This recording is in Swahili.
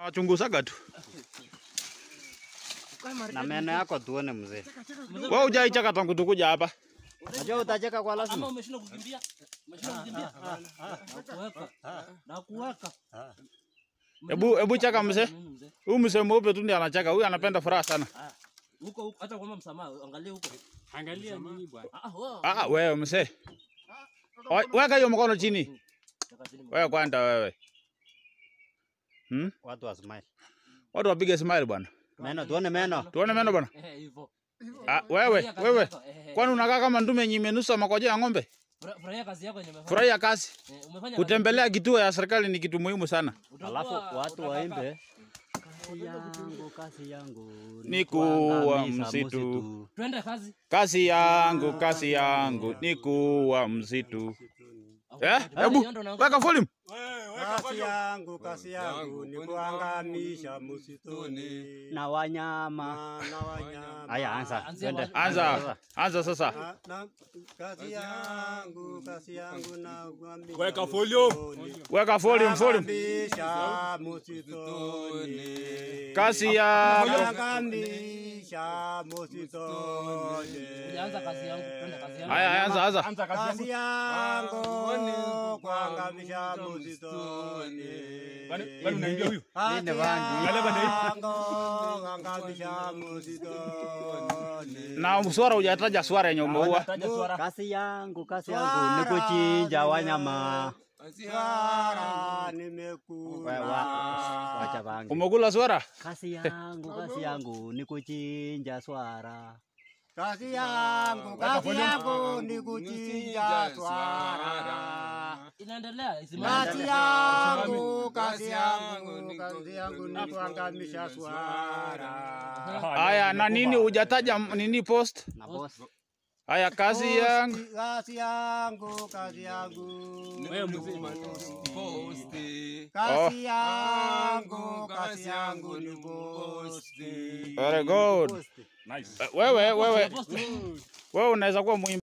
Wachunguzaga tu. Na meno yako tuone mzee. Wewe hujaicheka tangu tukuja hapa. Unajua utacheka kwa Ama lazima. umeshindwa kukimbia? Umeshindwa kukimbia? Nakuweka. Nakuweka. Hebu hebu cheka mzee. Nini mzee? Huyu mzee mweupe tu ndiye anacheka. Huyu anapenda furaha sana. Huko huko hata kuomba msamaha, angalia huko. Angalia nini bwana? Ah, wao. Ah, wewe mzee. Oi, Weka hiyo mkono chini. Chaka chini. Wewe kwanza wewe. Hmm? Watu wa smile. Watu wapige smile bwana. Meno tuone meno. Tuone meno bwana. Eh, hivyo. Ah, wewe, Furahia kazi wewe. yako, eh, eh. Kwani unakaa kama ndume yenye imenusa makojo ya ng'ombe? Fura- Furahia kazi yako yenye umefanya. Furahia kazi. Eh, umefanya Kutembelea kituo ya serikali ni kitu muhimu sana. kazi. Utakuwa- Alafu watu utakaa- waimbe. Kazi yangu, kazi yangu. Ni kuwa kuangamiza msitu. Twende kazi. Kazi yangu, kazi yangu ni kuwa msitu. Eh? Hebu weka volume. Kasi yangu, kasi yangu ni kuangamisha msituni Na wanyama. na na wanyama. Haya, anza. Anzia Twende. kwa- Anza. Anza sasa. Na- na- Kazi yangu, kazi yangu na kuangamisha Weka volume. msituni. Weka volume, volume. Kuangamisha msituni. Kazi yangu. Kuangamisha msituni. Ulianza kazi yangu, twende kazi yangu. Haya, anza, anza. Kazi yangu kuangamisha msituni. Bado unaingia huyu? Nini bangi? Na swara hujataja swara yenye umeua. Taja swara. Kazi yangu, kazi yangu ni kuchinja wanyama. Wewe wa- wacha bangi. Umekula swara? Kazi yangu, kazi yangu ni kuchinja swara. Kazi yangu, kazi yangu ni kuchinja swara. Inaendelea, isimame. Kazi yangu, kazi yangu, kazi yangu ni kuangamisha swara. Haya, na nini hujataja m- nini post? Na boss. Haya, kazi yangu. Kazi yangu, kazi yangu. Wewe mzima. Kazi yangu, kazi yangu ni posti. Very good. Nice. Eh, Wewe, wewe, Post. wewe unaweza kuwa muimbaji.